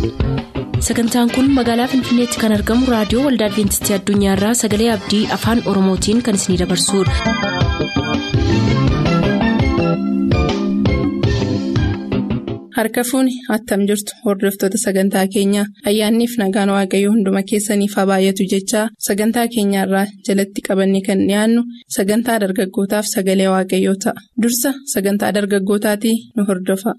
sagantaan kun magaalaa finfinneetti kan argamu raadiyoo waldaa adventistii addunyaarraa sagalee abdii afaan oromootiin kan isinidabarsudha. harka fuuni attam jirtu hordoftoota sagantaa keenyaa ayyaanniif nagaan waaqayyoo hunduma keessaniif haa baay'atu jechaa sagantaa keenyaarraa jalatti qabanne kan dhiyaannu sagantaa dargaggootaaf sagalee waaqayyoo ta'a dursa sagantaa dargaggootaatii nu hordofa.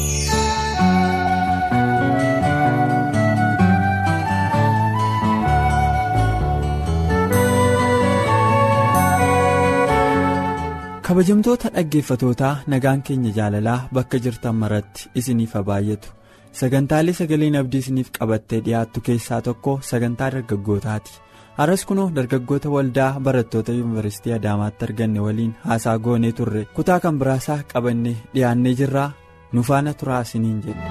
kabajamtoota dhaggeeffatootaa nagaan keenya jaalalaa bakka jirtan maratti isiniif haa baay'atu sagantaalee sagaleen abdii isiniif qabattee dhiyaattu keessaa tokko sagantaa dargaggootaati har'as kunoo dargaggoota waldaa barattoota yuunivarsiitii adaamaatti arganne waliin haasaa goonee turre kutaa kan biraasaa qabannee dhiyaannee jirraa nu faana turaa isiniin jedhe.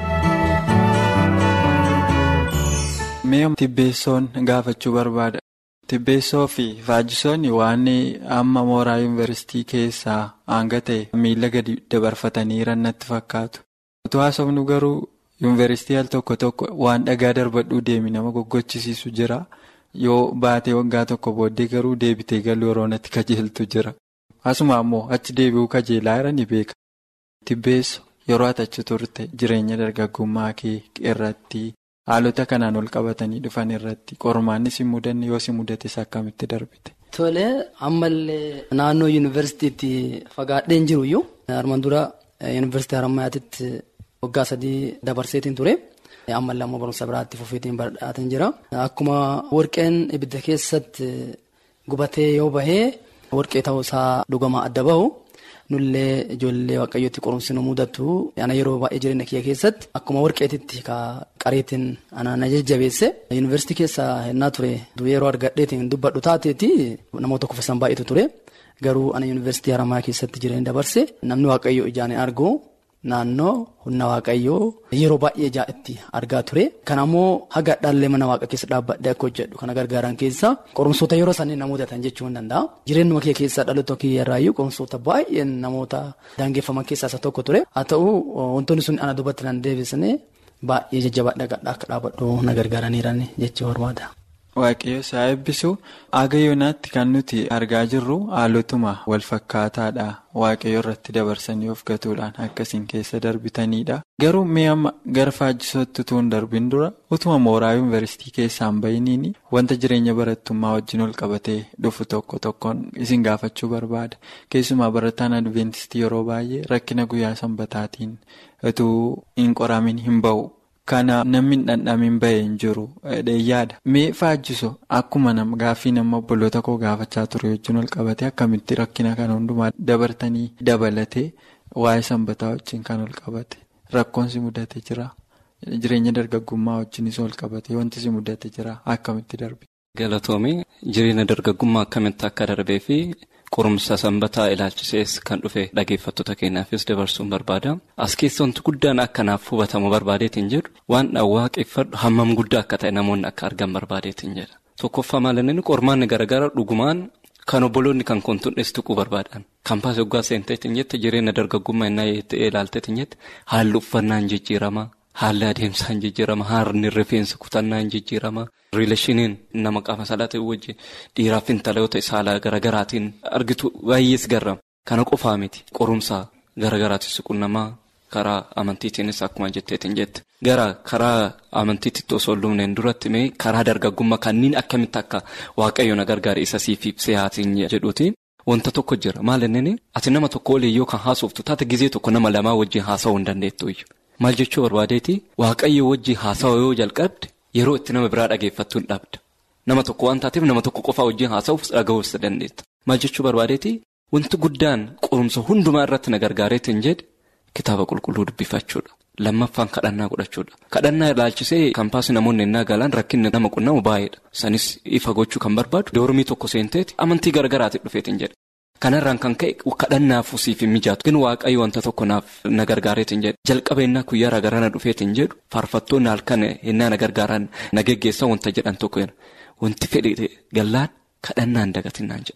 mee tibbeessoon gaafachuu barbaada. Tibbeessoo fi Faajjisoonni waan amma mooraa yuunivarsiitii keessaa hanga ta'e miila gadi dabarfatanii jiran natti fakkaatu. Otoo haasofnu garuu yuunivarsiitii al tokko tokko waan dhagaa darbadhuu deemi nama goggochisiisu jira. Yoo baatee waggaa tokko booddee garuu deebitee galuu yeroo natti kajeeltu jira. Asuma ammoo achi deebi'uu kajeelaa jira ni beeka. Tibbeessoo yeroo ati achi turte jireenya dargaggummaa kee irratti. Haalota kanaan ol qabatanii dhufan irratti qormaanni si mudanne yoo si mudates akkamitti darbite. Tole ammallee naannoo yuunivarsiitiitti fagaadheen jiru iyyuu armaan dura yuunivarsiitii Harammayaatitti waggaa sadii dabarseetiin ture. Ammallee ammoo barumsa biraatti fufeetiin badhaateen jira. Akkuma warqeen ibidda keessatti gubatee yoo bahee warqee ta'uusaa dhugamaa adda bahu. nullee ijoollee waaqayyootti qorumsi nu mudatu ana yeroo baay'ee jireenya kiyya keessatti akkuma warqeetitti ka qareetiin ana na jajjabeesse yuunivarsiitii keessa hennaa ture yeroo argadheetiin dubbadhu taateeti namoota kuffisan baay'eetu ture garuu ana yuunivarsiitii haramaa keessatti jireenya dabarse namni waaqayyoo ijaan argu naannoo humna waaqayyoo yeroo baay'ee ijaa itti argaa ture kan ammoo haga dhaallee mana waaqa keessa dhaabbadhee akka hojjedhu kana gargaaran keessa qorumsoota yeroo sanii na mudatan jechuu hin danda'a jireenyuma kee keessaa dhaloota kiyyarraayyuu qorumsoota baay'een namoota daangeffaman keessaa isa tokko ture haa ta'u wantoonni sun ana dubbatti nan deebisne baay'ee jajjabaadha akka dhaabbadhu na gargaaraniiran jechuu barbaada. Waaqayyo isaa eebbisu aga yoonaatti kan nuti argaa jirru haalotuma wal fakkaataadha waaqayyo irratti dabarsanii of gatuudhaan akkasiin keessa darbitanidha. Garuu mee amma gara faajjisootti utuu hin darbin dura utuma mooraa yuunivarsiitii keessaan bahiniin wanta jireenya barattummaa wajjin ol qabatee dhufu tokko tokkoon isin gaafachuu barbaada. Keessumaa barataan adventistii yeroo baay'ee rakkina guyyaa sanbataatiin utuu hin qoramin hin bahu. Kana namni hin dhandhamin bahee hin jiru dheeyyaadha. Mee faajjiso akkuma gaaffii nama obboloota koo gaafachaa ture wajjin ol qabate akkamitti rakkina kana hundumaa dabartanii dabalatee waa'ee sanbataa wajjin kan ol qabate rakkoon si mudate jira. Jireenya dargaggummaa wajjinis ol qabate wanti si mudate jira akkamitti darbe. Galatoomii jireenya dargaggummaa akkamitti akka darbee fi qorumsa sanbataa ilaalchisees kan dhufe dhageeffattoota keenyaafis dabarsuun barbaada. As keessa wanti guddaan akkanaaf hubatamu barbaadeetiin jedhu waan waaqeffadhu hammam guddaa akka ta'e namoonni akka argan barbaadeetiin jedha. Tokkoffaa maalinni qormaanni garaagaraa dhugumaan kan obboloonni kan kontunnees tuquu barbaadan. Kaampaasii waggaa seenteetiin jette jireenya dargaggummaa innaa ilaalteetiin jette haalli uffannaa hin jijjiirama. Haalli adeemsaa hin jijjiirama. Haarni rifeensa kutannaa hin jijjiirama. Riileeshiniin nama qaama saalaa ta'e wajjin dhiiraaf intaloota saalaa garaagaraatiin argitu baay'ees garrama. Kana qofaa miti qorumsa garaagaraatiin siqunnamaa karaa amantiitiinis akkuma jetteetiin jette. Gara karaa amantiitti osoo luumneen duratti mee karaa dargaggummaa kanneen akkamitti akka waaqayyo na gargaare isa siif ibsee haatiin jedhuuti. Wanta tokko jira maal inni ati nama tokko olii yoo kan haasoftu taate gizee tokko nama lamaa wajjin haasa'uu hin dandeettu. Maal jechuu barbaadeeti waaqayyo wajjin haasawaa yoo jalqabde yeroo itti nama biraa dhageeffattuun dhabda. Nama tokko waan taateef nama tokko qofaa wajjin haasa'uuf dhaga'uus dandeetta. Maal jechuu barbaadeeti wanti guddaan qorumsa hundumaa irratti na gargaareetiin jedhe kitaaba qulqulluu dubbifachuudha. Lammaffaan kadhannaa godhachuudha. Kadhannaa ilaalchisee kaampaasii namoonni innaa galaan rakkinni nama qunnamu baay'eedha. Sanis ifa gochuu kan barbaadu doormii tokko seenteeti amantii garaagaraatiin dhufeetiin jedhe. Kanarraan kan ka'e kadhannaaf siif hin mijaatu. ግን waaqayyo wanta tokko naaf na gargaareetiin jedhe jalqaba innaa guyyaa gara na dhufeetiin jedhu faarfattoonni halkan innaa na gargaaran na geggeessan wanta jedhan tokko wanti fedhe gallaan kadhannaan dagatinnaan jedhan.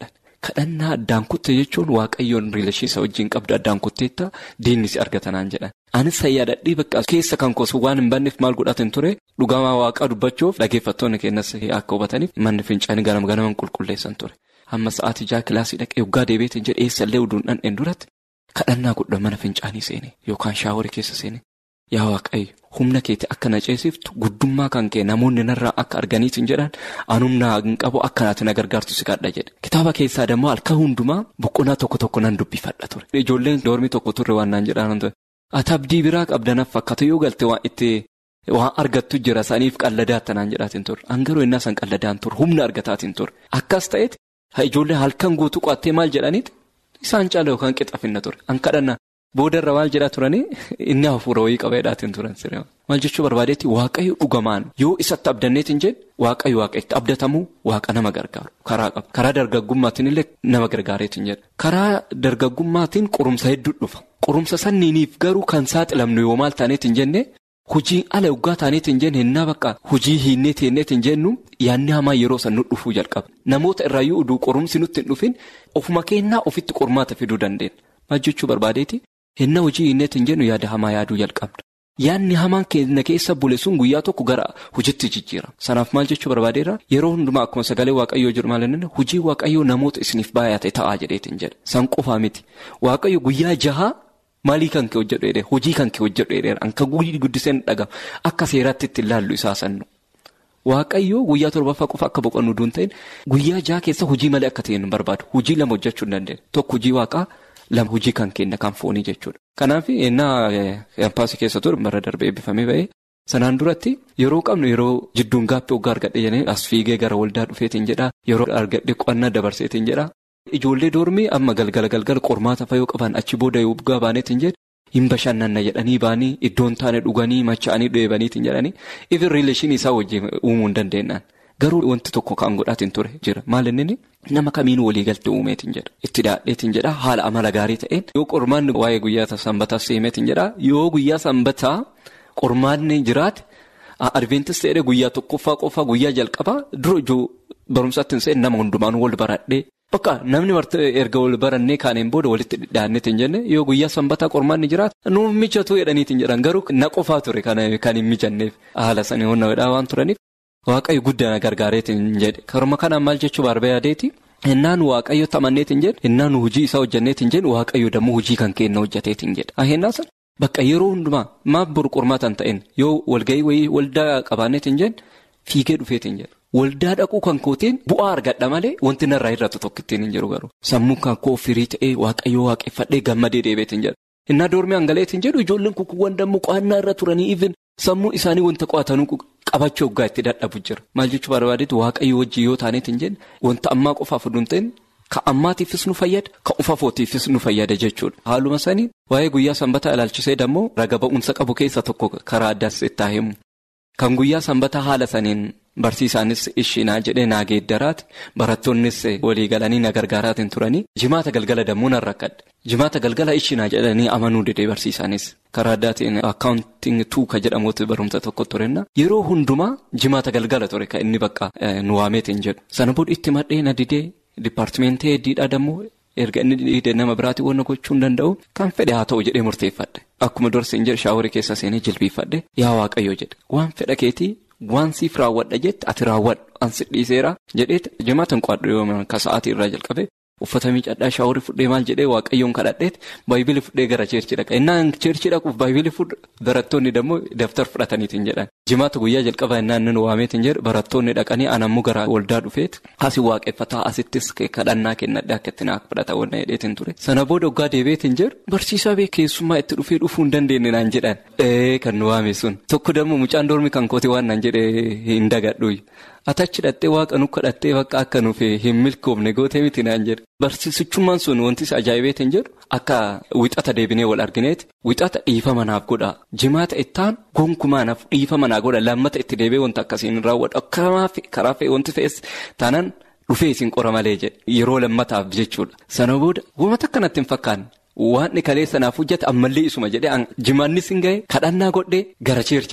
kadhannaa addaan kutte jechuun waaqayyoon riilashiisa wajjin qabdu addaan kutteetta diinni si argatanaan jedhan. Anis sayyaadadhii bakka keessa kan koosu waan hin banneef maal godhatin ture dhugamaa waaqaa dubbachuuf dhaggeeffattoonni keenyas akka hubataniif manni fincaanii ganama ganaman qulqulleessan ture. Hamma sa'aatii jaha kilaasii dhaqee waggaa deebiitiin jedhee eessallee uduun dhandheen duratti kadhannaa guddaa mana fincaanii seene yookaan shaaworii keessa seene. Yaa waaqayyo humna keetti akka na ceesiftu guddummaa kan kee namoonni narraa akka arganiitiin jedhan anumna hin qabu akka naati na gargaartu si kadha jedhe. Kitaaba keessaa dammoo halkan hundumaa boqonnaa tokko tokko nan dubbifadha ture. Ijoolleen doormii tokko turre waan naan jedhaan ture. Ati abdii biraa qabdanaaf fakkaatu yoo galte waan itti waan argattu jira saniif qalladaata naan jedhaatiin ture. Angaruu innaa san qalladaan ture humna argataatiin ture. Akkas ta'etti ijoollee halkan guutuu qo'attee maal jedhaniiti isaan caala yookaan qixafinna ture. An kadhanna. Boodarra maal jedhaa turanii inni hafuura wayii qabeedhaatiin turan siree maal jechuu barbaadeetti waaqayyo dhugamaan yoo isatti abdanneetiin jedhe waaqayyo waaqa itti abdatamuu waaqa nama gargaaru karaa qaba karaa dargaggummaatiin illee nama gargaareetiin jedhe karaa dargaggummaatiin qorumsa hedduu dhufa qorumsa sanniiniif garuu kan saaxilamnu yoo maal taaneetiin jenne hojii ala waggaa taaneetiin jenne hinnaa bakka hojii hinnee teenneetiin jennu yaanni hamaa yeroo san nu dhufuu jalqaba namoota irraayyuu uduu qorumsi nutti hin dhufin ofuma kennaa ofitti qormaata fiduu dandeenya maal jechuu barbaadeetti. Hinna hojii hinneetiin jennu yaada hamaa yaaduu jalqabna. Yaadni hamaan keenya keessa bule sun guyyaa tokko gara hojiitti jijjiira. Sanaaf maal jechuu barbaadeera yeroo hundumaa akkuma sagalee waaqayyoo jiru maal inni hojii waaqayyoo namoota isiniif baay'ate ta'aa jedheetiin jedha. San qofaa miti. Waaqayyo guyyaa jahaa maalii kan kee hojjedhu dheedheera hojii kan kee hojjedhu dheedheera anka guddiseen dhagama akka seeraatti itti ilaallu isaa sannu. Waaqayyoo guyyaa torbaffaa qofa akka boqonnu duun ta'in guyyaa jaha keessa hojii malee akka ta'e nu barbaadu hojii lama hojjechuu hin dandeenya tokko hojii waaqaa. Lama hojii kan kenna kan foonii jechuudha. Kanaaf ennaa kaampaasii keessa ture bara darbee eebbifamee ba'ee sanaan duratti yeroo qabnu yeroo jidduun gaappii waggaa argadhe jennee as fiigee gara waldaa dhufeetiin jedhaa yeroo argadhe qo'annaa dabarseetiin jedhaa. Ijoollee doormii amma galgala galgala qormaata fayyoo qaban achi booda yoo bugaa baaneetiin jedhe hin bashannanna jedhanii baanii iddoon taane dhuganii macha'anii dheebaniitiin jedhanii ifin riileeshinii isaa wajjin uumuu hin dandeenyaan. Garuu wanti tokko kan godhaatiin ture jira maal inni nama kamiinuu waliigaltee uumeetiin jedha itti daadheetiin jedha haala amala gaarii ta'een yoo qormaanni waa'ee guyyaa sanbataa seemeetiin jedha yoo guyyaa sanbataa qormaanni jiraate adventis ta'ee guyyaa tokkoffaa qofaa guyyaa jalqabaa dura ijoo barumsaatti hin nama hundumaan wal baradhee bakka namni erga wal barannee kaaneen booda walitti dhidhaanneetiin jenne yoo guyyaa sanbataa qormaanni jiraate nuuf mijatu jedhaniitiin jedhan garuu na qofaa ture kan hin mijanneef haala sanii hunda waan turaniif. Waaqayyo guddina gargaareetiin jedhe karuma kanaan maal jechuu barbaadeeti innaan waaqayyo tamanneetiin jedhe innaan hojii isaa hojjanneetiin jedhe waaqayyo dammoo hojii kan kenna hojjateetiin jedhe ahennaa sana bakka yeroo hundumaa maaf boru qormaataan ta'een yoo walgahii wayii waldaa qabaanneetiin jedhe fiigee dhufeetiin jedhe waldaa dhaquu kan kooteen bu'aa argadha malee wanti narraa hir'atu tokko ittiin hin jiru garuu sammuu kan koo firii ta'ee waaqayyo waaqeffadhee gammadee deebeetiin jedhe innaa doormii hangaleetiin jedhu ijoolleen kukuuwwan dammoo qo'annaa irra turanii even sammuu isaanii wanta qo'atanuu qabachuu waggaa itti dadhabu jira maal jechuu barbaadeetu waaqayyo wajjin yoo taaneetiin jenne wanta ammaa qofaaf oduun ta'in ka ammaatiifis nu fayyada ka ufafootiifis nu fayyada jechuudha haaluma sanii waa'ee guyyaa sanbataa ilaalchisee dammoo raga ba'umsa qabu keessa tokko karaa addaas itti himu kan guyyaa sanbataa haala saniin barsiisaanis ishiinaa jedhee naa geeddaraati barattoonnis walii galanii na gargaaraatiin turanii jimaata galgala dammoo nan rakkadhe jimaata galgala ishiinaa jedhanii amanuu didee barsiisaanis karaa addaatiin akkaawuntiin tuuka jedhamuutu barumsa tokko turenna yeroo hundumaa jimaata galgala ture kan inni bakka nu waameetiin jedhu sana booda itti madhee na didee dipaartimentii heddiidhaa dammoo erga inni didee nama biraatiin waan gochuu hin danda'u kan fedhe haa ta'u jedhee murteeffadhe akkuma dorsiin jedhe shaaworii keessa seenee jilbiifadhe yaa waaqayyo jedhe waan fedha keetii. Waan siif raawwadha jette ati raawwadhu ansi dhiiseera jedheeti jimaatan qo'adhu ka sa'aatii irraa jalqabe uffata miicadhaa shaaworii fudhee maal jedhee waaqayyoon kadhadheeti baay'ibili fudhee gara cheerchi dhaqa innaan cheerchi dhaquuf baay'ibili fudhu barattoonni dammoo daftar fudhataniitiin jedhan jimaata guyyaa jalqabaa innaan inni waameetiin jedhu barattoonni dhaqanii anammoo gara waldaa dhufeeti asi waaqeffataa asittis kadhannaa kennadhe akka itti naaf fudhata wanna hedheetiin ture sana booda waggaa deebeetiin jedhu barsiisaa beekeessummaa itti dhufee dhufuu hin dandeenye naan jedhan ee kan nu waame sun tokko dammoo mucaan doormi kan kooti waan naan jedhee hin dagadhu atachi hidhattee waaqa nu kadhattee bakka akka nuuf hin milkoofne gootee miti naan jedhe barsiisichummaan sun wanti ajaa'ibeetiin jedhu akka wixata deebinee wal argineeti wixata dhiifama naaf godha jimaata ittaan gonkumaa naaf dhiifama naa godha lammata itti deebee wanta akkasiin raawwadhu akkamaaf karaa fe'e wanti fe'es taanaan dhufee isin qora malee jedhe yeroo lammataaf jechuudha sana booda wanta akkanatti hin fakkaanne. Waan kalee sanaaf hojjate ammallee isuma jedhee jimaannis hin gahe kadhannaa godhee gara cheerchi deeme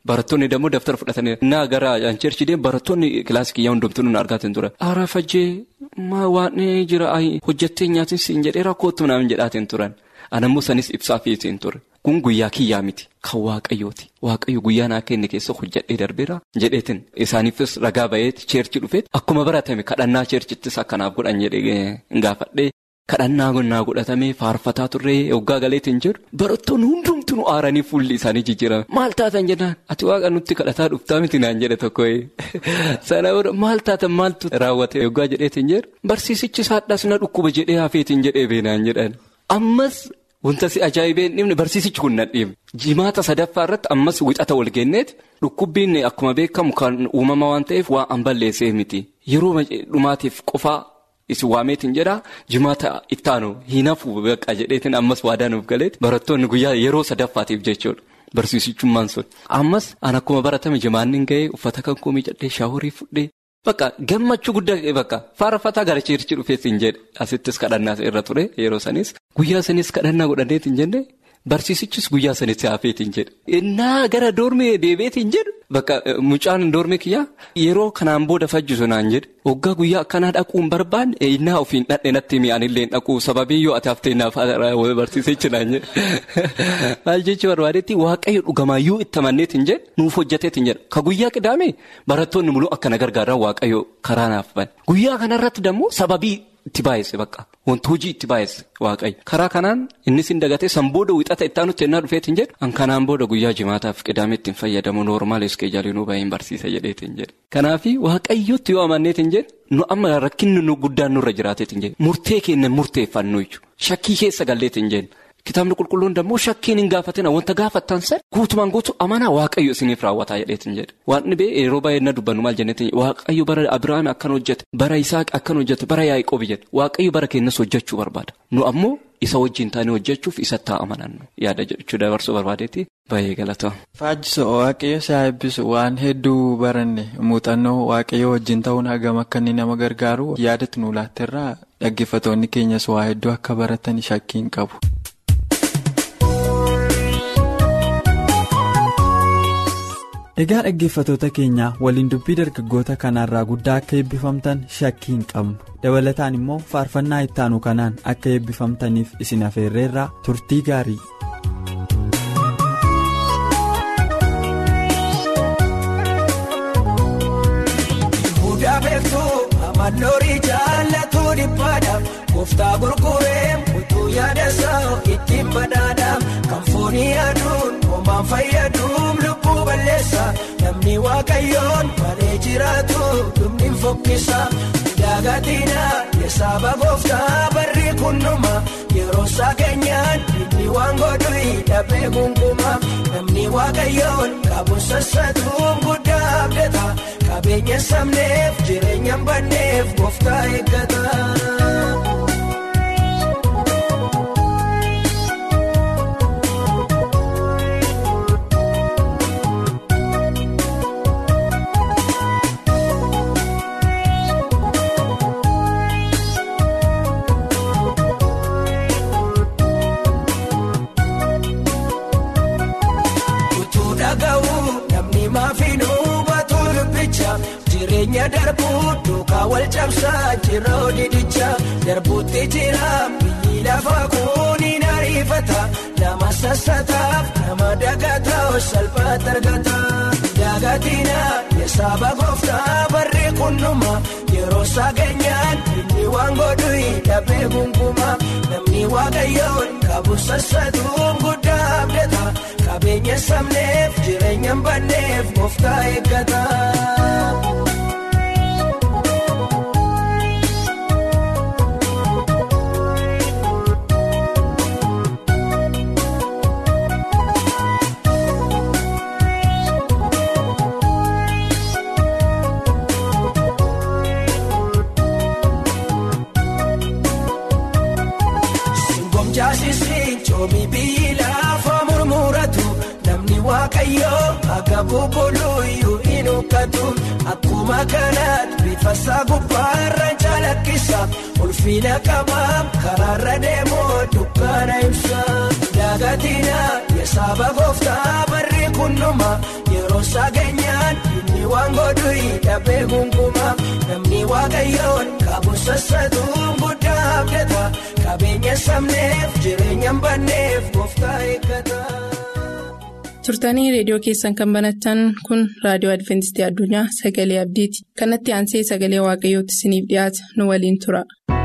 Barattoonni dammoo daftara fudhatanii naa gara cheerchii deemu barattoonni kilaasii kiyyaa hundumtuu nu argaatiin ture. Aara fajjee maa waan jira hojjettee nyaatin siin jedhee rakkootu naaf jedhaatiin turan. Anammoo sanis ibsaa fiitiin ture. Kun guyyaa kiyyaa miti. Kan waaqayyooti. Waaqayyo guyyaa naa kenne keessa hojjedhee darbeera. Jedheetiin isaaniifis ragaa baheeti cheerchii dhufeet akkuma baratame kadhannaa cheerchittis akkanaaf godhan jedhee gaafadhee. Kadhannaa naa godhatamee faarfataa turree hoggaa galeetiin jedhu barattoonni hundumtuu nu aaranii fuulli isaanii jijjiirame maal taatan jennaan ati waaqa nutti kadhataa dhuftaa miti naan jedhe tokko sana booda maal taatan maaltu raawwate hoggaa jedheetiin jedhu barsiisichi saadhaas na dhukkuba jedhee hafeetiin jedhee beenaan jedhan ammas wanta si ajaa'ibeen dhibne barsiisichi kun na dhiibne jimaata sadaffaa irratti ammas wixata wal genneeti dhukkubbiin akkuma beekamu kan uumama waan ta'eef waan an balleessee miti yeroo dhumaatiif qofaa. Isin waameetiin jedhaa jimaata ittaanu hin hafu baqa jedheetiin ammas waadaa nuuf galeeti barattoonni guyyaa yeroo sadaffaatiif jechuudha barsiisichummaan sun. Ammas an akkuma baratame jimaanni gahee uffata kan koo miidhadhee shaaworii fudhee bakka gammachuu guddaa bakka faarfataa gara cheerchii dhufeetiin jedhe asittis kadhannaa irra ture yeroo sanis guyyaa sanis kadhannaa godhanneetiin jenne barsiisichis guyyaa sanis hafeetiin jedhe. Innaa gara doormee deebi'eetiin jedhu bakka mucaan doormee kiyyaa yeroo kanaan booda fajjisu naan jedhe. Waggaa guyyaa akkanaa dhaquu hin barbaanne innaa ofiin dhadhe natti mi'aanillee dhaquu sababii yoo ati haftee naaf barsiisichi naan jedhe. Maal jechuun barbaadetti waaqayyo dhugamaayyuu itti amanneetiin jedhe nuuf hojjeteetiin jedha. Ka guyyaa qidaame barattoonni muluu akkana gargaaran waaqayyo karaa naaf bane. Guyyaa kanarratti dammoo sababii itti baay'ise bakka. Wanti hojii itti baay'ise waaqayyo. Karaa kanaan innis hin dagatee sanbooda wixata itti aanutti ennaa dhufeetiin jedhu. An kanaan booda guyyaa jimaataaf qidaame ittiin fayyadamu noormaal iskeejaalinuu baay'een barsiisa jedheetiin jedhe. Kanaafi waaqayyootti yoo amanneetiin jedhe nu amma rakkinni nu guddaan nurra jiraateetiin jedhe murtee kennan murteeffannu jechuudha. Shakkii keessa galleetiin jedhe. Kitaabni qulqulluun dammoo shakkiin hin gaafatina wanta gaafattan san guutumaan guutuu amanaa waaqayyo isiniif raawwataa jedheetiin jedhe. Waan dhibee yeroo baay'ee na dubbannu maal jenneetiin waaqayyo bara Abiraam akkan hojjete bara Isaaq akkan hojjete bara Yaaqoob jedhe waaqayyo bara keenyas hojjechuu barbaada. Nu ammoo isa wajjin taanee hojjechuuf isatti haa amanannu yaada jechuu dabarsuu barbaadeetti baay'ee galatama. Faajjiso waaqayyo si haa eebbisu waan hedduu baranne muuxannoo waaqayyo wajjin ta'uun hagam akka inni nama gargaaru yaadatu nu laatterraa dhaggeeffatoonni keenyas waa hedduu akka baratan shakkiin qabu. Egaa dhaggeeffatoota keenyaa waliin dubbii dargaggoota kanaarraa guddaa akka eebbifamtan shakkii hin qabnu dabalataan immoo faarfannaa ittaanu kanaan akka eebbifamtaniif isin afeerreerraa turtii gaarii. Mannoorii jaallatuu dhiphaadha gooftaa gurguree utuu yaada isaa ittiin badhaadha kan foonii aduun homaan fayyaduun lubbuu balleessa namni waaqayyoon malee jiraatu dhumni fokkisa daagatina yesaaba gooftaa barri kunnuma yeroo isaa keenyaan inni waan godhu dhabee gunquma namni waaqayyoon qabu sassatuun guddaa abdata. Qabeenya sabneef jireenya banneef gooftaa eeggata. Utuu dhaga'uu namni maafiinuu. Jireenya darbuu duukaa wal cabsaa jira odidicha darbuutti jira biyyi lafa kuniin ariifata nama sassataaf nama dagataa salphaatti argata. Daagatina yesaaba gooftaa barri kunnuma yeroo isaa keenyaan inni waan godhu dhabee gunquma namni waaqayyoon qabu sassatuun guddaa abdata qabeenya sabneef jireenya banneef gooftaa eeggata. Jaasisiin coomi biyyi lafa murmuratu namni waaqayyoo akka bubbuluyyuu hin huqqatu akkuma kanaatti bifa isaa gubbaarraan calaqqisa ulfina qabaam karaarra deemoo dukkaana ibsa daagatina yesaaba gooftaa barri kunnuma yeroo. yeroo geenyaan inni waan godhu hidhabee gungumaa namni waaqayyoon qabu sassatuun guddaa abdata qabeenya sabneef jireenya banneef gooftaa eeggata. turtanii reediyoo keessan kan banatan kun raadiyoo adventistii addunyaa sagalee abdiiti kanatti aansee sagalee waaqayyootti isiniif dhiyaata nu waliin tura.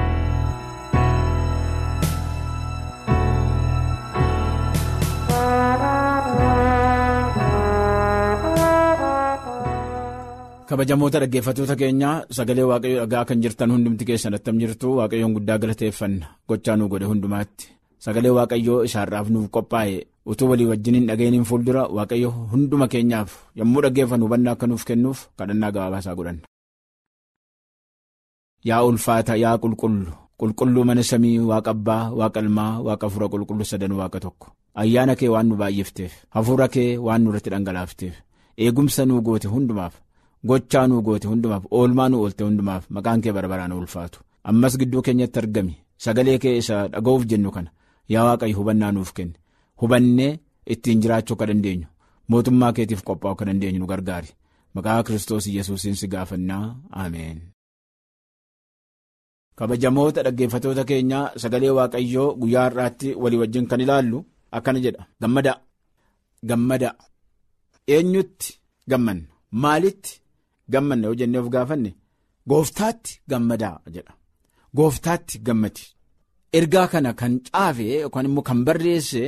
kabajamoota dhaggeeffattoota keenyaa sagalee waaqayyoo dhagaa kan jirtan hundumti keessan attam jirtu waaqayyoon guddaa galateeffanna gochaa nu godhe hundumaatti sagalee waaqayyoo isaarraaf nuuf qophaa'e utuu walii wajjiniin dhageenyiin fuuldura waaqayyo hunduma keenyaaf yommuu dhaggeeffannu hubannaa akka nuuf kennuuf kadhannaa gabaabaasaa godhanna. yaa ulfaata yaa qulqullu qulqulluu mana samii waaqa abbaa waaqa ilmaa waaqa hafuura qulqulluu sadan waaqa tokko ayyaana kee waan nu baay'ifteef hafuura kee waan nu irratti dhangalaafteef eegumsa nuu goote hundumaaf. gochaa nuu goote hundumaaf oolmaa nu oolte hundumaaf maqaan kee barbaraan ulfaatu ammas gidduu keenyatti argami sagalee kee isa dhaga'uuf jennu kana yaa waaqayyo hubannaa nuuf kenne hubannee ittiin jiraachuu akka dandeenyu mootummaa keetiif qophaa'uu akka dandeenyu nu gargaari maqaa kiristoos yesuusiin si gaafannaa ameen. kabajamoota dhaggeeffatoota keenyaa sagalee waaqayyoo guyyaa har'aatti walii wajjin kan ilaallu akkana jedha gammadaa gammadaa eenyutti gammanna maalitti. gammanna yoo jennee of gaafanne gooftaatti gammadaa jedha gooftaatti gammadi ergaa kana kan caafe yookaan immoo kan barreesse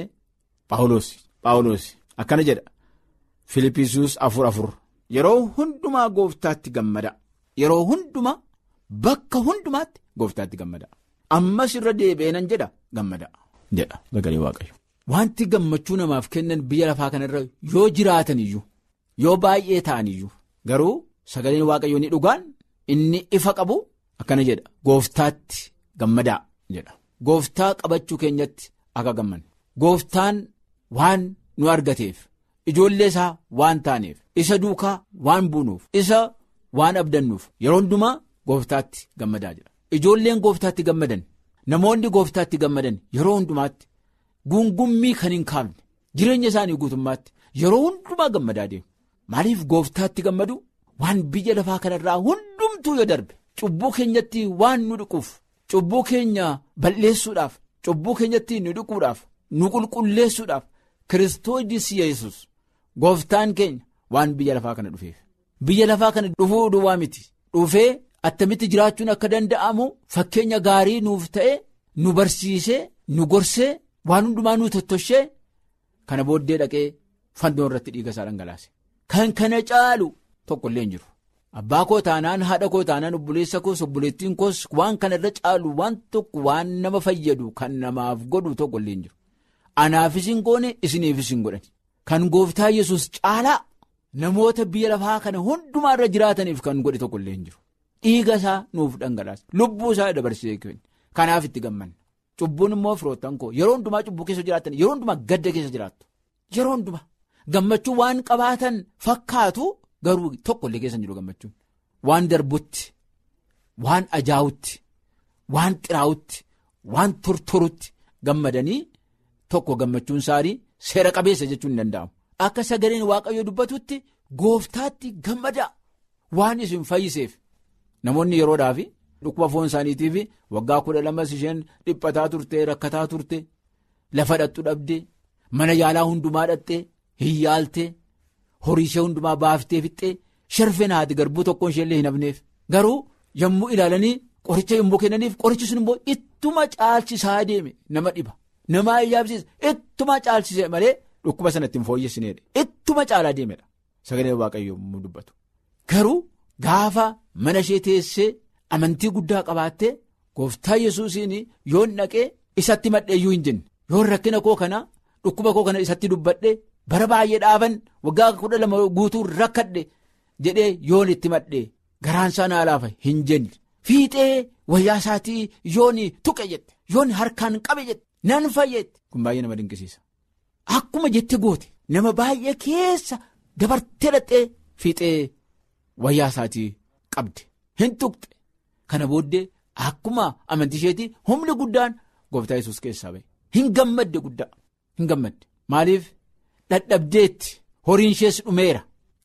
paawuloos akkana jedha filippisuus afur afur yeroo hundumaa gooftaatti gammada yeroo hundumaa bakka hundumaatti gooftaatti gammada ammas irra deebi'eenan jedha gammada jedha sagalee waaqayyo wanti gammachuu namaaf kennan biyya lafaa kanarra yoo jiraatan iyyuu yoo baay'ee ta'an iyyuu garuu. Sagaleen waaqayyoo ni dhugaan inni ifa qabu akkana jedha gooftaatti gammadaa jedha gooftaa qabachuu keenyatti akka gammanne gooftaan waan nu argateef ijoollee isaa waan taaneef isa duukaa waan buunuuf isa waan abdannuuf yeroo hundumaa gooftaatti gammadaa jedha ijoolleen gooftaatti gammadan namoonni gooftaatti gammadan yeroo hundumaatti gungummii kan hin kaafne jireenya isaanii guutummaatti yeroo hundumaa gammadaa deemu maaliif gooftaatti gammadu. waan biyya lafaa kanarraa hundumtuu yoo darbe cubbuu keenyatti waan nu dhiquuf cubbuu keenya balleessuudhaaf cubbuu keenyatti nu dhiquudhaaf nu qulqulleessuudhaaf kiristoos yesus gooftaan keenya waan biyya lafaa kana dhufeef biyya lafaa kana dhufuu duwwaa miti dhufee attamitti jiraachuun akka danda'amu fakkeenya gaarii nuuf ta'e nu barsiisee nu gorsee waan hundumaa nu tottoshee kana booddee dhaqee fannoo irratti dhiiga isaa dhangalaase kan kana caalu. tokko illee hin jiru abbaa koo taanaan haadha koo taanaan obboleessa koos obboleettiin koos waan kana irra caalu waan tokko waan nama fayyadu kan namaaf godhu tokko illee hin jiru anaafis hin goone isiniifis hin godhan kan gooftaa yesus caalaa namoota biyya lafaa kana hundumaa irra jiraataniif kan godhe tokko illee hin jiru dhiiga isaa nuuf dhangalaase lubbuu isaa dabarsee kenne kanaaf itti gammanna cubbuun immoo firoottan koo yeroo hundumaa cubbuu keessa jiraatan yeroo hundumaa gadda keessa jiraattu yeroo hundumaa gammachuu waan qabaatan fakkaatu. Garuu tokko illee keessa jiru gammachuun waan darbutti waan ajaa'utti waan xiraa'utti waan tortorutti gammadanii tokko gammachuun isaanii seera qabeessa jechuun ni danda'amu. Akka sagaleen waaqayyoo dubbatutti gooftaatti gammadaa waan isin fayyiseef namoonni yeroodhaaf dhukkuba foon isaaniitiif waggaa kudha lamas isheen dhiphataa turte rakkataa turte lafa dhattu dhabde mana yaalaa hundumaa dhatte hin yaalte. horii ishee hundumaa baaftee fixxee sharfeen haati garbuu tokkoon ishee illee hin hafneef garuu yommuu ilaalanii qoricha yommuu kennaniif qorichi sun immoo ittuma caalchisaa deeme nama dhiba nama ayyaabsiisa ittuma caalchise malee dhukkuba sanatti hin fooyyessineedha ittuma caalaa deemedha sagalee waaqayyoo yommuu dubbatu garuu gaafa mana ishee teessee amantii guddaa qabaattee gooftaa yesuusiin yoon dhaqee isatti madheeyyuu hin jenne yoon rakkina koo kana dhukkuba koo kana isatti dubbadhe. bara baay'ee dhaaban waggaa kudha lama guutuu rakkadhe jedhee yoon itti madhee garaan isaa naa laafa hin jenne fiixee wayyaa isaatii yoon tuqe jette yoon harkaan qabe jette nan fayyette kun baay'ee nama dinqisiisa akkuma jette goote nama baay'ee keessa dabartee dhaxxee fiixee wayyaa isaatii qabde hin tuqxe kana booddee akkuma amantii isheetii humni guddaan gooftaa yesus keessaa ba'e hin gammadde guddaa hin gammadde maaliif. Dhadhabdeetti horiin ishees dhumeera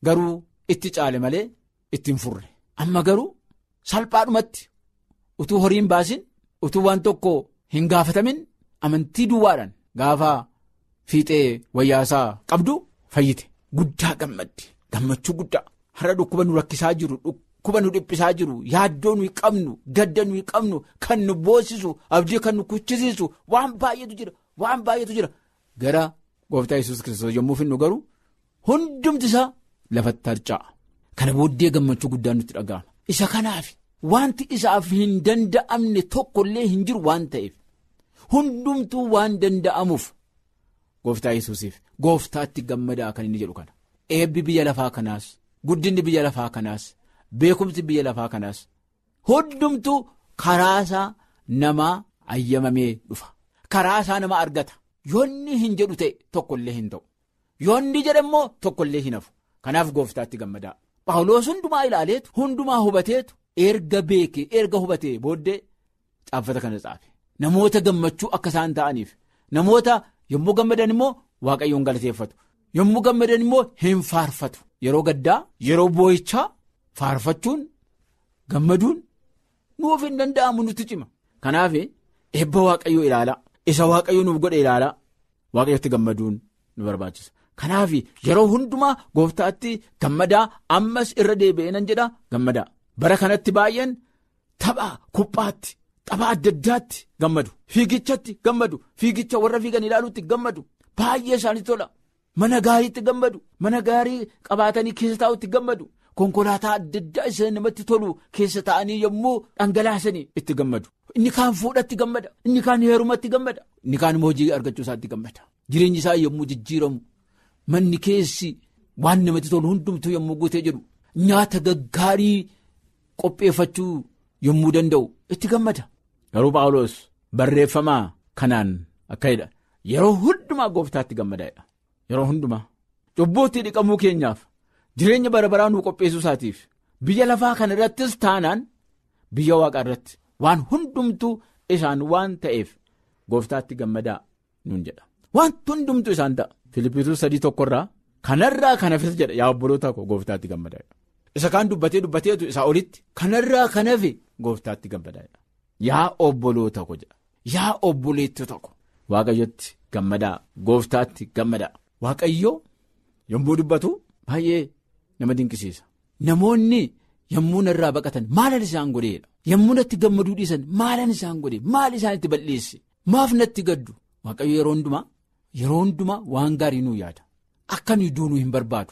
garuu itti caale malee itti hin furre amma garuu salphaadhumatti utuu horii hin baasin utuu waan tokko hin gaafatamin amantii duwwaadhaan gaafa fiixee wayyaasaa qabdu fayyite guddaa gammaddi gammachuu guddaa har'a dhukkuba nu rakkisaa jiru dhukkuba nu dhiphisaa jiru yaaddoo nuyi qabnu gadda nuyi qabnu kan nu boosisu abdii kan nu kuchisiisu waan baay'eetu jira waan baay'eetu jira gara gooftaa yesus kiristoos yommuu finnu garuu hundumti isaa lafatti harca'a kana booddee gammachuu guddaan nutti dhaga'ama isa kanaaf wanti isaaf hin danda'amne tokkollee hin jiru waan ta'eef hundumtuu waan danda'amuuf gooftaa yesuusiif gooftaatti gammadaa kan inni jedhu kana eebbi biyya lafaa kanaas guddinni biyya lafaa kanaas beekumsi biyya lafaa kanaas hundumtuu karaasaa namaa ayyamamee dhufa karaasaa nama argata yoonni hin jedhu ta'e tokkollee hin ta'u yoonni jedhe immoo tokkollee hin hafu kanaaf gooftaatti gammadaa Phaawulos hundumaa ilaaleetu hundumaa hubateetu erga beekee erga hubatee booddee caaffata kana xaafe namoota gammachuu akka isaan ta'aniif namoota yommuu gammadan immoo waaqayyoon galateeffatu yommuu gammadan immoo hin faarfatu yeroo gaddaa yeroo boo'ichaa faarfachuun gammaduun nuuf hin danda'amu nutti cima kanaaf eebba waaqayyoo ilaalaa isa waaqayyoo nuuf godhe ilaalaa waaqayyotti gammaduun nu barbaachisa. Kanaaf yeroo hundumaa gooftaatti gammadaa ammas irra deebi'ee nan jedha gammadaa bara kanatti baay'een tapha kuphaatti tapha adda addaatti gammadu fiigichatti gammadu fiigicha warra fiigan ilaaluutti gammadu baay'ee isaanitti tola mana gaariitti gammadu mana gaarii qabaatanii keessa taa'utti gammadu konkolaataa adda addaa isa namatti tolu keessa taa'anii yommuu dhangalaasanii itti gammadu inni kaan fuudhatti gammada inni kaan heerumatti gammada inni kaan hojii argachuu isaatti gammada jireenyi isaa yommuu jijjiiramu. Manni keessi waan namatti tolu hundumtuu yommuu guutee jedhu nyaata gaggaarii qopheeffachuu yommuu danda'u itti gammada. Garuu Phaawulos barreeffamaa kanaan akka jedha yeroo hundumaa gooftaatti gammadaadha. Yeroo hundumaa cubbuutti dhiqamuu keenyaaf jireenya bara baraa nuu qopheessuu isaatiif biyya lafaa kana irrattis taanaan biyya waaqaa irratti waan hundumtuu isaan waan ta'eef gooftaatti gammadaa nuun jedha. Wanti hundumtuu isaan ta'a. Filippisuus sadii tokkorraa kanarraa kana hafe jedha yaa obboloota koo gooftaatti gammadaadha. Isa kaan dubbatee dubbateetu isaa olitti kanarraa kana hafe gooftaatti gammadaadha. Yaa obboloota koo jedha. Yaa obboleettota koo. Waaqayyotti gammadaa gooftaatti gammadaa. Waaqayyoo yommuu dubbatu baay'ee nama dinqisiisa. Namoonni yommuu narraa baqatan maalan isaan godheedha. Yommuu natti gammaduu dhiisan maalan isaan godhe maal isaan itti balleesse maaf natti gaddu waaqayyo yeroo hundumaa. Yeroo hundumaa waan gaarii nuu yaada akka nuyi duunuu hin barbaadu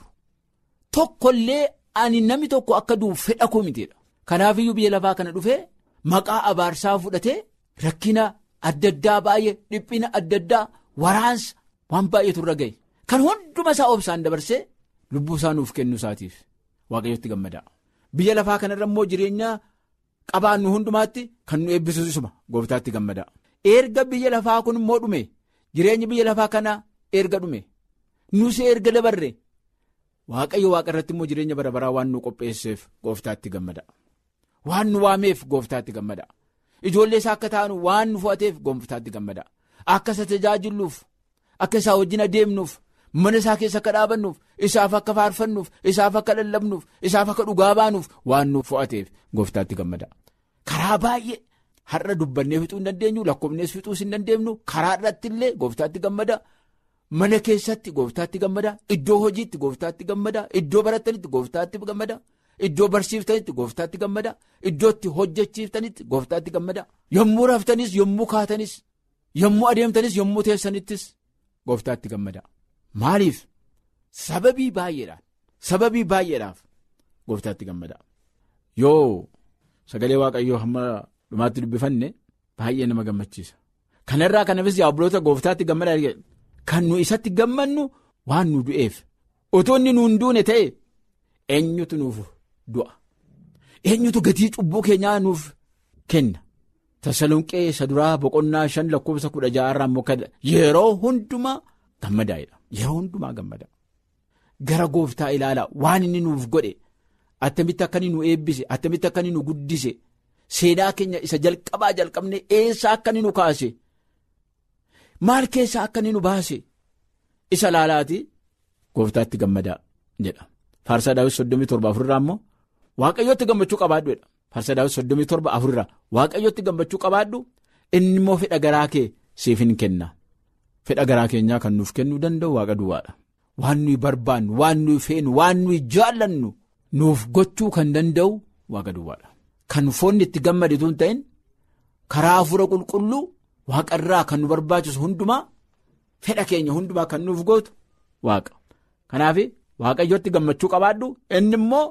tokkollee ani namni tokko akka du'u fedha koo miteedha kanaafiyyuu biyya lafaa kana dhufee maqaa abaarsaa fudhatee rakkina adda addaa baay'ee dhiphina adda addaa waraansa waan baay'eetu irra ga'e kan hunduma isaa obsaan dabarsee lubbuu isaa nuuf kennu isaatiif waaqayyotti gammadaa biyya lafaa kanarra immoo jireenya qabaannu hundumaatti kan nu eebbisuus isuma gooftaatti gammadaa erga biyya lafaa kun immoo dhume. Jireenyi biyya lafaa kana erga dhume nus erga dabarre waaqayyo waaqa irratti immoo jireenya bara baraa waan nu qopheesseef gooftaatti gammada waan nu waameef gooftaatti gammada ijoollee isaa akka taanu waan nu fo'ateef gooftaatti gammada akka isa tajaajilluuf akka isaa wajjin adeemnuuf mana isaa keessa akka dhaabannuuf isaaf akka faarfannuuf isaaf akka lallabnuuf isaaf akka dhugaa baanuuf waan nu fo'ateef gooftaatti gammada karaa baay'ee. Har'a dubbannee fixuu hin dandeenyu lakkoofnees fixuus hin dandeenyu karaa irratti illee gooftaatti gammada mana keessatti gooftaatti gammada iddoo hojiitti gooftaatti gammada iddoo barattanitti gooftaatti gammada iddoo barsiiftanitti gooftaatti gammada iddootti hojjechiiftanitti gooftaatti gammada yommuu raftanis yommuu kaatanis yommuu adeemtanis yommuu teessanittis gooftaatti gammada maaliif sababii baay'eedhaan sababii baay'eedhaaf gooftaatti gammada yoo sagalee waaqayyoo hamma. dhumaatti dubbifanne baay'ee nama gammachiisa kanarraa kanafis yaa obboloota gooftaatti gammadaa kan nu isatti gammannu waan nu du'eef otoo inni nuun duune ta'e eenyutu nuuf du'a eenyutu gatii cubbuu keenyaa nuuf kenna tasalonqee isa duraa boqonnaa shan lakkoofsa kudha ja'arraa immoo kan yeroo hundumaa gammadaa'edha yeroo hundumaa gammadaa gara gooftaa ilaalaa waan inni nuuf godhe attamitti akka inni nu eebbise attamitti akka inni nu guddise. Seenaa keenya isa jalqabaa jalqabne eessaa akka inni nu kaase maal keessaa akka inni nu baase isa laalaati gooftaatti gammadaa jedha Faarsaa daawwiti soddomii torba afurirraa immoo waaqayyootti gammachuu qabaadhuudha. Faarsaa daawwiti soddomii torba afurirraa waaqayyootti gammachuu qabaadhu inni immoo fedha garaa kee siif hin kenna. Fedha garaa keenyaa kan nuuf kennuu danda'u waaqa duwwaadha. Waan nuyi barbaannu, waan nuyi feenu, waan nuyi jaallannu nuuf gochuu kan danda'u waaqa duwwaadha. Kan foonni itti gammaditu hin ta'in karaa hafuura qulqulluu waaqarraa kan nu barbaachisu hundumaa fedha keenya hundumaa kan nuuf gootu waaqa. Kanaaf waaqayyootti gammachuu qabaadhu inni immoo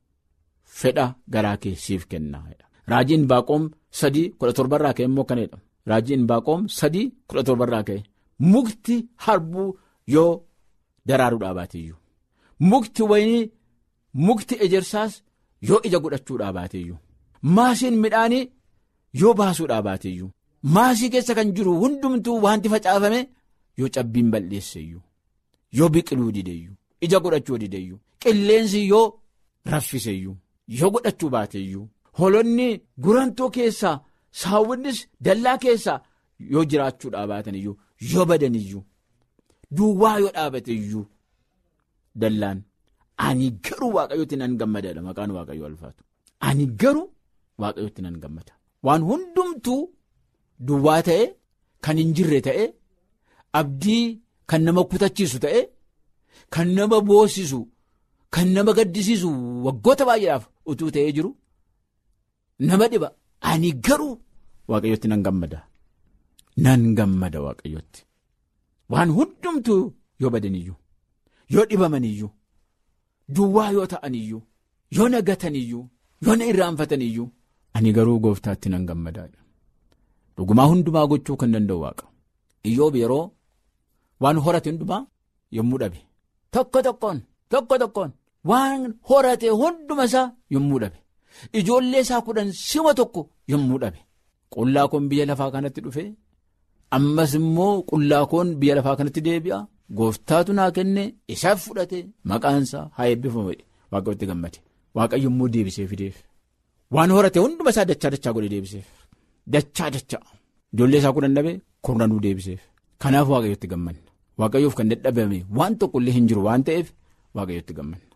fedha garaa kee siif kenna. Raajiin baaqoom sadii kudha torbarraa ka'e immoo kanadha. Raajiin baaqoom sadii kudha torbarraa ka'e. Mukti harbuu yoo daraaruu dhaabateeyyuu mukti wayinii mukti ejersaas yoo ija godhachuu dhaabateeyyuu maasiin midhaanii yoo baasuu dhaabateeyyuu maasii keessa kan jiru hundumtuu wanti facaafame yoo cabbiin balleesseeyyuu yoo biqiluu dideeyyuu ija godhachuu dideeyyuu qilleensi yoo raffiseeyyuu yoo godhachuu baateeyyuu holonni gurantoo keessaa saawwannis dallaa keessaa yoo jiraachuu dhaabataniyyuu. yoo badaniyyuu duwwaa yoo dhaabateyyuu dallaan ani garuu waaqayyootti nan gammadaadha maqaan waaqayyoo alfaatu ani garuu waaqayyootti nan gammada waan hundumtuu duwwaa ta'e kan hin jirre ta'e abdii kan nama kutachiisu ta'e kan nama boosisu kan nama gaddisiisu waggoota baay'eedhaaf utuu ta'ee jiru nama dhiba ani garuu waaqayyootti nan gammada. nan gammada waaqayyotti waan hundumtuu yoo badaniyyuu yoo dhibamaniyyuu duwwaa yoo ta'aniyyuu yoo nagataniyyuu yoo na irraanfataniyyuu ani garuu gooftaatti nan gammadaadha dhugumaa hundumaa gochuu kan danda'u waaqa iyyoob yeroo waan horate hundumaa yommuu dhabe tokko tokkoon tokko tokkoon waan horate hunduma isaa yommuu dhabe ijoollee isaa kudhan sima tokko yommuu dhabe qullaa kun biyya lafaa kanatti dhufe. ammas immoo qullaakoon biyya lafaa kanatti deebi'a gooftaatu naa kenne isaaf fudhate maqaansaa haa eebbifamu waaqayyotti gammade waaqayyo immoo deebisee fideef waan horate hunduma isaa dachaa dachaa godhe deebiseef dachaa dachaa ijoollee isaa kudhan dhabe kurnanuu deebiseef kanaaf waaqayyotti gammanna waaqayyoof kan dadhabame waan tokkollee hin jiru waan ta'eef waaqayyotti gammanna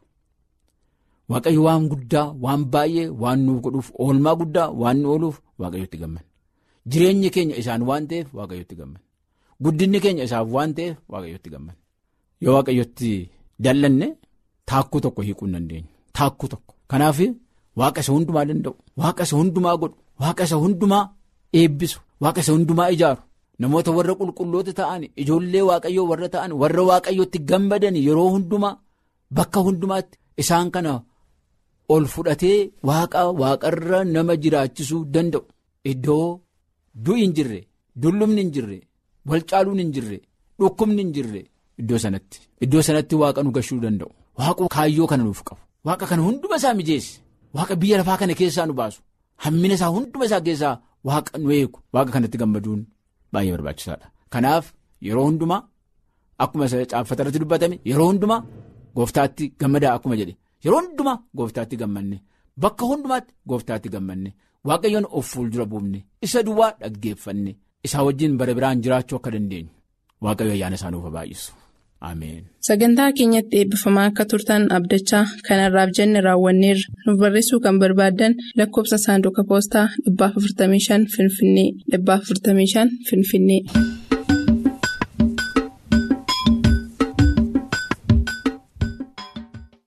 waaqayyo waan guddaa waan baay'ee waan nuuf godhuuf oolmaa guddaa waan nu ooluuf waaqayyotti gammanna. Jireenyi keenya isaan waan ta'eef waaqayyotti gammanna guddinni keenya isaaf waan ta'eef waaqayyotti gammanna yoo waaqayyotti dallanne taakkuu tokko hiikuu hin dandeenyu taakkuu tokko kanaaf waaqa isa hundumaa danda'u waaqa isa hundumaa godhu waaqa isa hundumaa eebbisu waaqa isa hundumaa ijaaru namoota warra qulqulloota ta'an ijoollee waaqayyoo warra ta'an warra waaqayyotti gammadan yeroo hundumaa bakka hundumaatti isaan kana ol fudhatee waaqa waaqarra nama jiraachisuu danda'u iddoo. Du'i hin jirre dullumni hin jirre wal caaluun hin jirre dhukkubni hin jirre iddoo sanatti iddoo sanatti waaqa nu gashuu danda'u waaqa kaayyoo kana nuuf qabu waaqa kana hunduma isaa mijeesse waaqa biyya lafaa kana keessaa nu baasu hammina isaa hunduma isaa keessaa waaqa nu eegu waaqa kanatti gammaduun baay'ee barbaachisaadha kanaaf yeroo hundumaa akkuma caaffata irratti dubbatame yeroo hundumaa gooftaatti gammadaa akkuma jedhe yeroo hundumaa gooftaatti gammanne bakka hundumaatti gooftaatti gammanne. Waaqayyoon of fuuldura buufne isa duwwaa dhaggeeffanne isaa wajjin bara biraan jiraachuu akka dandeenyu waaqayyo ayyaana isaa nuuf baay'isu ameen. Sagantaa keenyatti eebbifamaa akka turtan abdachaa kanarraaf jenne raawwanneerra nuuf barreessuu kan barbaaddan lakkoofsa saanduqa poostaa 455 Finfinnee 455 Finfinnee.